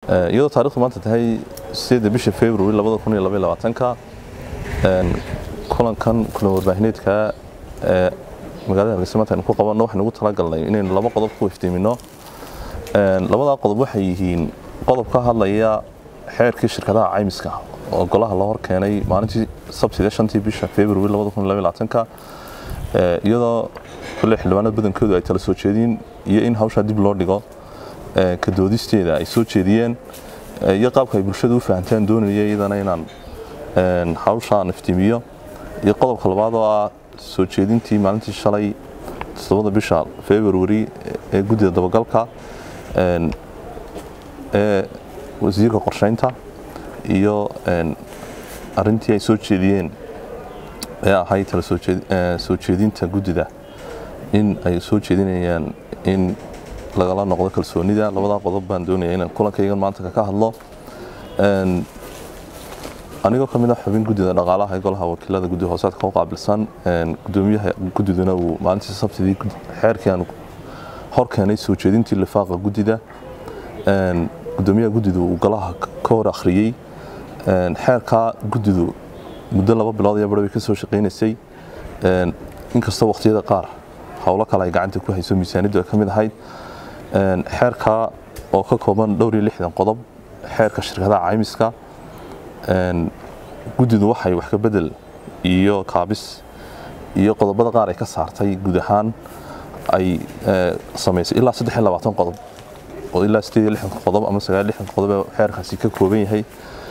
iyadoo taarikhdu maanta tahay sideedda bisha february labada kun iyo labaiy labaatanka kulankan kulan warbaahineedka ee magaalada hargeysa maanta aynu ku qabanno waxaynu ugu talagalnay inaynu laba qodob ku iftiimino labadaa qodob waxay yihiin qodob ka hadlaya xeerkii shirkadaha caymiska oo golaha la hor keenay maalintii sabtida shantii bisha february labada kun iyo labaiy labaatanka iyadoo kule xildhibaanada badankoodu ay tala soo jeediin iyo in hawshaa dib loo dhigo ka doodisteeda ay soo jeediyeen iyo qaabka ay bulshada u fahantaan doonaya iyadana inaan hawshaan iftiimiyo iyo qodobka labaad oo ah soo jeedintii maalintii shalay toddobada bisha february ee guddida dabagalka ee wasiirka qorsheynta iyo arintii ay soo jeediyeen ee ahayd tala soo jeedinta guddida in ay soo jeedinayaan in lagala noqdo kalsoonida labadaa qodob baan doonaya inaan kulankaygan maanta ka hadlo anigoo ka mid a xubin guddida dhaqaalaha ee golaha wakiilada guddi hoosaadka u qaabilsan gudoomiyaha guddiduna uu maalintii sabtidii xeerkii aan hor keenay soo jeedintii lifaaqa guddida gudoomiyaha guddidu uu golaha ka hor akhriyey xeerkaa guddidu muddo laba bilood iyo barbay ka soo shaqaynaysay inkastoo waqtiyada qaar howlo kale ay gacanta ku hayso miisaaniddu ay ka mid ahayd xeerkaa oo ka kooban dhowr iyo lixdan qodob xeerka shirkadaha caymiska guddidu waxay wax ka bedel iyo kaabis iyo qodobada qaar ay ka saartay guud ahaan ay samaysay ilaa saddex iyo labaatan qodob oo ilaa sideed iyo lixdan qodob ama sagaal iyo lixdan qodob ee xeerkaasi ka kooban yahay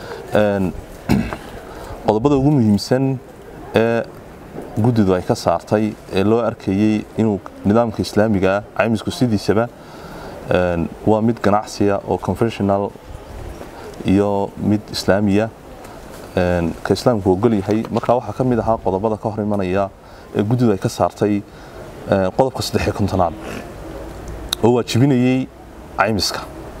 qodobada ugu muhiimsan ee guddidu ay ka saartay ee loo arkayey inuu nidaamka islaamiga ah caymisku sidiisaba waa mid ganacsiya oo conventional iyo mid islaamiya ka islaamku ogol yahay markaa waxaa ka mid ahaa qodobada ka hor imanaya ee guddidu ay ka saartay qodobka saddex iyo kontonaad oo waajibinayey caymiska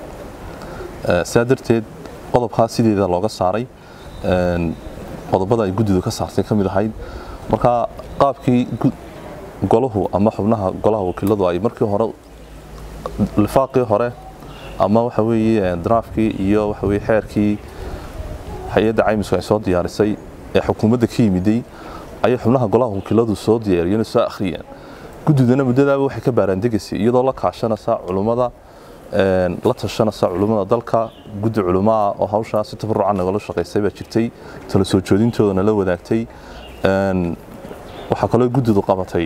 sidaa darteed qodobkaa sideeda looga saaray qodobada ay guddidu ka saartay ka mid ahayd markaa qaabkii golahu ama xubnaha golaha wakiiladu ay markii hore lifaaqii hore ama waxa weeye draafkii iyo waxa weye xeerkii hay-adda caymisku ay soo diyaarisay ee xukuumadda ka yimiday ayay xubnaha golaha wakiiladu soo diyaariyeen soo akhriyeen guddidana muddadaaba waxay ka baaraandegaysay iyadoo la kaashanaysa culummada la tashanaysa culummada dalka guddi culummaa oo hawshaa si tabarucan nagala shaqaysay baa jirtay tala soo joodintoodana la wadaagtay waxaa kaloo guddidu qabatay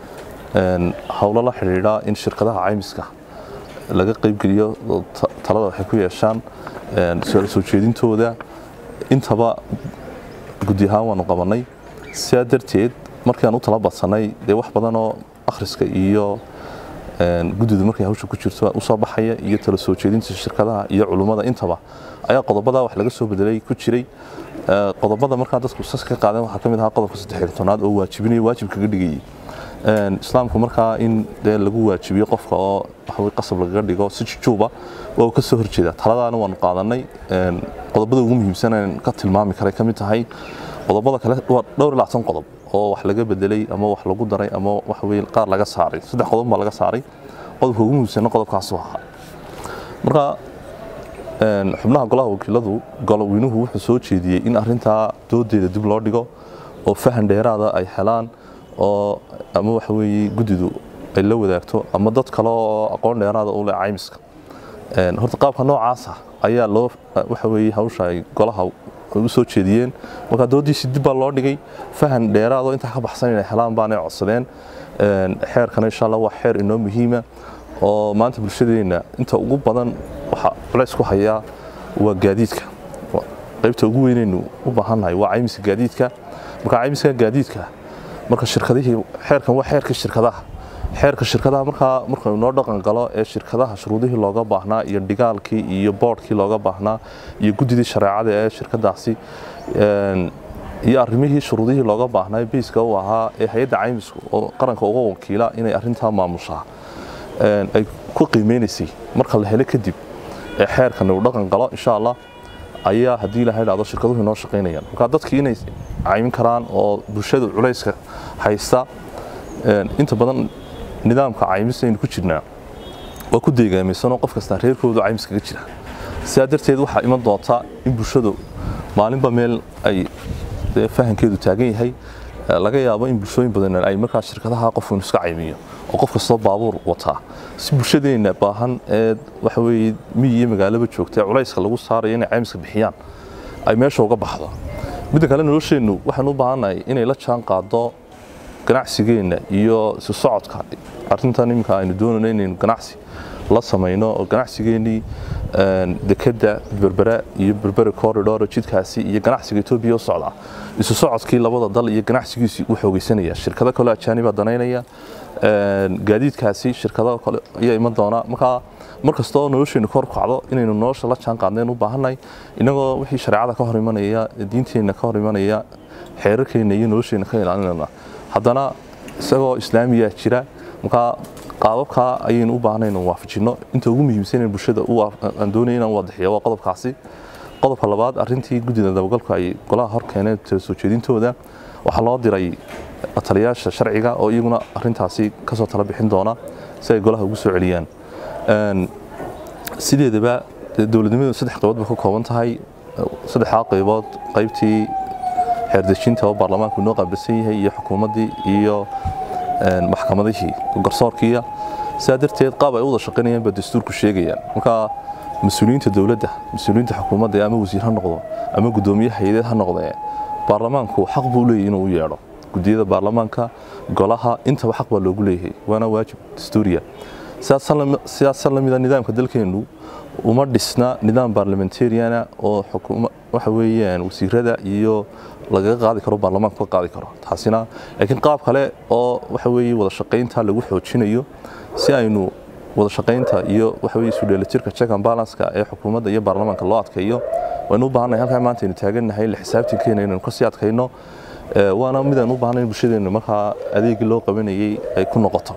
howlo la xidhiidha in shirkadaha caymiska laga qaybgeliyo talada waxay ku yeeshaan soo jeedintooda intaba guddi ahaan waanu qabanay sidaa darteed markiaan u tala badsanay dee wax badanoo akhriska iyo guddidu markay hawsha ku jirto usoo baxaya iyo tala soo jeedinta shirkadaha iyo culummada intaba ayaa qodobada wax laga soo bedelay ku jiray qodobada markaa dadku sas ka qaadeen waxaa ka mid ahaa qodobka saddex tobnaad oo waajibinaya waajib kaga dhigayay islaamku markaa in dee lagu waajibiyo qofka oo waxawey qasab lagaga dhigo si jujuuba waa uu ka soo horjeeda taladaana waanu qaadanay qodobada ugu muhiimsan aan ka tilmaami karay ka mid tahay qodobada kale waa dhowr iyo labaatan qodob oo wax laga bedelay ama wax lagu daray ama waxaweye qaar laga saaray saddex qodob baa laga saaray qodobka ugu muhiimsanna qodobkaasu ahaa marka xubnaha golaha wakiiladu goloweynuhu wuxuu soo jeediyey in arintaa doodeeda dib loo dhigo oo fahan dheeraada ay helaan oo ama waxa weeye guddidu ay la wadaagto ama dad kale oo aqoon dheeraada u leh caymiska horta qaabka noocaasa ayaa loo waxa weeye hawsha ay golaha u soo jeediyeen marka doodiisi dib baa loo dhigay fahan dheeraado intaa ka baxsan inay helaan baanay codsadeen xeerkana insha allah waa xeer inoo muhiima oo maanta bulshadeenna inta ugu badan waxa culays ku hayaa waa gaadiidka qaybta ugu weynaynu u baahannahay waa caymiska gaadiidka marka caymiska gaadiidka marka shirkadihii xeerkan waa xeerkii shirkadaha xeerka shirkadaha markaa markuu noo dhaqan galo ee shirkadaha shuruudihii looga baahnaa iyo dhigaalkii iyo boodhkii looga baahnaa iyo guddidii shareecada ee shirkadaasi iyo arrimihii shuruudihii looga baahnaa biiska u ahaa ee hay-adda caymisku oo qaranka uga wakiila inay arrintaa maamushaa ay ku qiimeynaysay marka la helo kadib ee xeerkan uu dhaqan galo insha allah ayaa haddii ilaha dhacdo shirkaduhu inoo shaqaynayaan marka dadkii inay caymin karaan oo bulshada culayska haysta inta badan nidaamka caymis aynu ku jirnaa waa ku deegaamaysanoo qof kastaa reerkoodu caymis kaga jira sidaa darteed waxaa iman doonta in bulshadu maalinba meel ay fahankeedu taagan yahay laga yaabo in bulshooyin badan ay markaa shirkadaha qofku iska caymiyo oo qof kastoo baabuur wataa si bulshadeenna baahan ee waxa weeye miyi iyo magaalaba joogta culayska lagu saarayo inay caymiska bixiyaan ay meesha uga baxdo midda kale nolosheennu waxaan u baahannahay inay la jaan qaado ganacsigeenna iyo isu socodka arrintan iminka aynu doonayno inaynu ganacsi la samayno oo ganacsigeennii dekadda berbera iyo berbera corridor jidkaasi iyo ganacsiga etoobiya u socda isu socodkii labada dal iyo ganacsigiisii u xoogeysanaya shirkado kale ajaanibaa danaynaya gaadiidkaasi shirkado kale ayaa iman doona markaa mar kastoo nolosheennu kor kacdo inaynu nolosha la jaan qaadnayn u baahannahay innagoo wixii shareecada ka hor imanaya diinteenna ka hor imanaya xeerarkeenna iyo nolosheenna ka ilaalinayna haddana isagoo islaamiyaa jira markaa qaababkaa ayaynu u baahnay inaan waafajinno inta ugu muhiimsan bulshada aan doonaya inaan wadaxiyo waa qodobkaasi qodobka labaad arrintii guddida dabagalku ay golaha hor keeneen tala soo jeedintooda waxaa loo diray taliyaasha sharciga oo iyaguna arrintaasi kasoo tala bixin doona si ay golaha ugu soo celiyaan sideedaba dowladnimadu saddex qaybood bay ka kooban tahay saddexdaa qaybood qaybtii xeerdejinta oo baarlamaanku inoo qaabilsan yahay iyo xukuumaddii iyo maxkamadihii garsoorkiiya sidaa darteed qaab ay u wada shaqaynayaan baa dastuurku sheegayaan marka mas-uuliyiinta dowladda mas-uuliyiinta xukuumadda ama wasiir ha noqdo ama guddoomiye hay-adeed ha noqdee baarlamaanku xaq buu leeyahy inuu u yeedho guddiyada baarlamaanka golaha intaba xaq baa loogu leeyahay waana waajib dastuuriya sidaasan lamida nidaamka dalkeennu uma dhisna nidaam baarlamentariana oo waxa weeyaan wasiirada iyo lagaga qaadi karo baarlamaanku ka qaadi karo taasina laakiin qaab kale oo waxa weeye wada shaqaynta lagu xoojinayo si aynu wada shaqaynta iyo waxa weeye isu dheelitirka check and balance-ka ee xukuumadda iyo baarlamaanka loo adkeeyo waynu u baahannahay halkaa maanta aynu taagannahay la xisaabtankeena inaynu kasii adkayno waana midaan u baahnay in bulshadeennu markaa adeegii loo qabanayay ay ku noqoto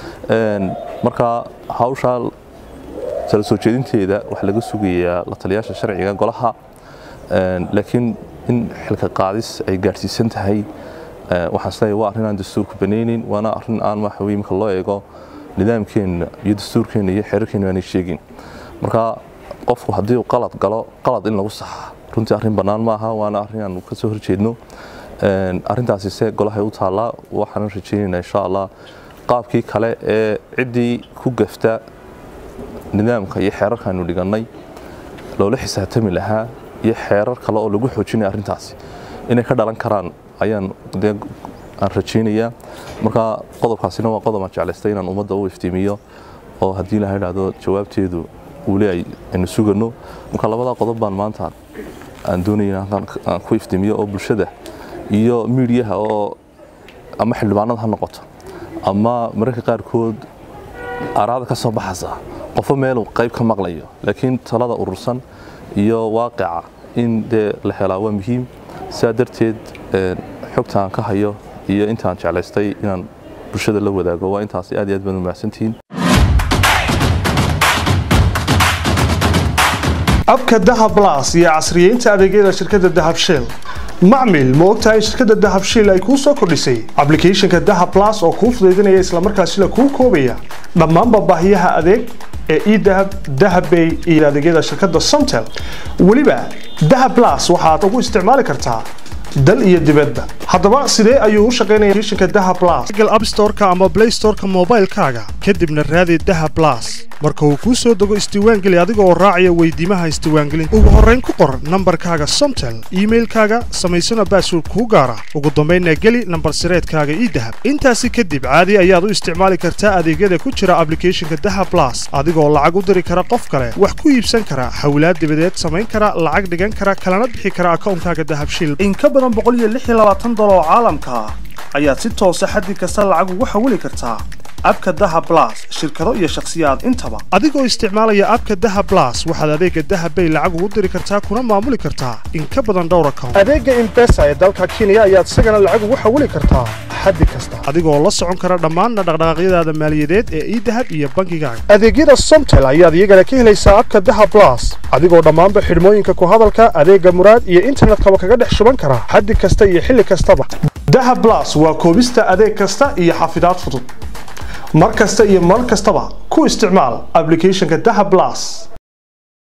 marka hawshaa tala soo jeedinteeda waxaa laga sugayaa la taliyaasha sharciga golaha laakiin in xilka qaadis ay gaadhsiisan tahay waxaan isleeyahay waa arrin aan dastuurku banaynin waana arrin aan waxa weye marka loo eego nidaamkeenna iyo dastuurkeenna iyo xeerarkeenna aanay sheegin marka qofku haddii uu qalad galo qalad in lagu saxa runtii arrin bannaan maaha waana arrin aan ka soo horjeedno arrintaasi se golahay u taallaa waxaan rajaynaynaa insha allah qaabkii kale ee ciddii ku gafta nidaamka iyo xeerarkaanu dhigannay loola xisaabtami lahaa iyo xeerar kale oo lagu xoojinaya arrintaasi inay ka dhalan karaan ayaan dee aan rajaynayaa marka qodobkaasina waa qodob aan jeclaystay inaan ummadda u iftiimiyo oo haddii la idhaahdo jawaabteedu weli aynu sugano marka labadaa qodob baan maanta aan doonaya aan ku iftiimiyo oo bulshada iyo miidiyaha oo ama xildhibaanada ha noqoto ama mararka qaarkood araada ka soo baxaysa qofo meeluu qayb ka maqlayo laakiin talada urursan iyo waaqica in dee la helaa waa muhiim sidaa darteed xogta aan ka hayo iyo intaan jeclaystay inaan bulshada la wadaago waa intaas aad iyo aad baad u mahadsantihiin abka dahab blas iyo casriyeynta adeegyada shirkadda dahab shell macmil ma ogtahay in shirkadda dahab shell ay kuu soo kordhisay ablicathonka dahab blas oo kuu fudaydinaya islamarkaasina kuu koobaya dhammaanba baahiyaha adeeg ee edahab dahabbay iyo adeegyada shirkadda somtel weliba dahab blas waxaad ugu isticmaali kartaa dal iyo dibadba haddaba sidee ayuu u shaqaynaya applicationka dahab blas google app store-ka ama play store-ka moobaylkaaga kadibna raadi dahab blas marka uu kuu soo dego isdiiwaangeli adiga oo raacaya weydiimaha isdiiwaangelinta ugu horrayn ku qor nambarkaaga somtel iimailkaaga samaysana baasword kuu gaara ugu dambaynna geli nambar sireedkaaga idahab intaasi kadib caadi ayaad u isticmaali kartaa adeegyada ku jira ablicathonka dahab blas adigoo lacag u diri kara qof kale wax ku iibsan kara hawlaad dibadeed samayn kara lacag dhigan kara kalana bixi kara akawnkaaga dahab shil in ka badan dolar oo caalamka ah ayaad si toosa xaddi kasta lacag ugu xawili kartaa abka daha blas shirkado iyo shakhsiyaad intaba adigoo isticmaalaya abka daha blas waxaad adeega dahabbay lacag ugu diri kartaa kuna maamuli kartaa in ka badan dhowr account adeega imbesa ee dalka kenya ayaad isagana lacag ugu xawili kartaa xaddi kasta adigoo la socon kara dhammaan dhaqdhaqaaqyadaada maaliyadeed ee idahab iyo bankigaaga adeegyada somtel ayaad iyagana ka helaysaa abka daha blas adigoo dhammaanba xidhmooyinka ku hadalka adeega muraad iyo internetkaba kaga dhex shuban kara xaddi kasta iyo xilli kastaba daha blas waa koobista adeeg kasta iyo xafidaad fudud mar kasta iyo mar kastaba ku isticmaal ablicathonka daha blas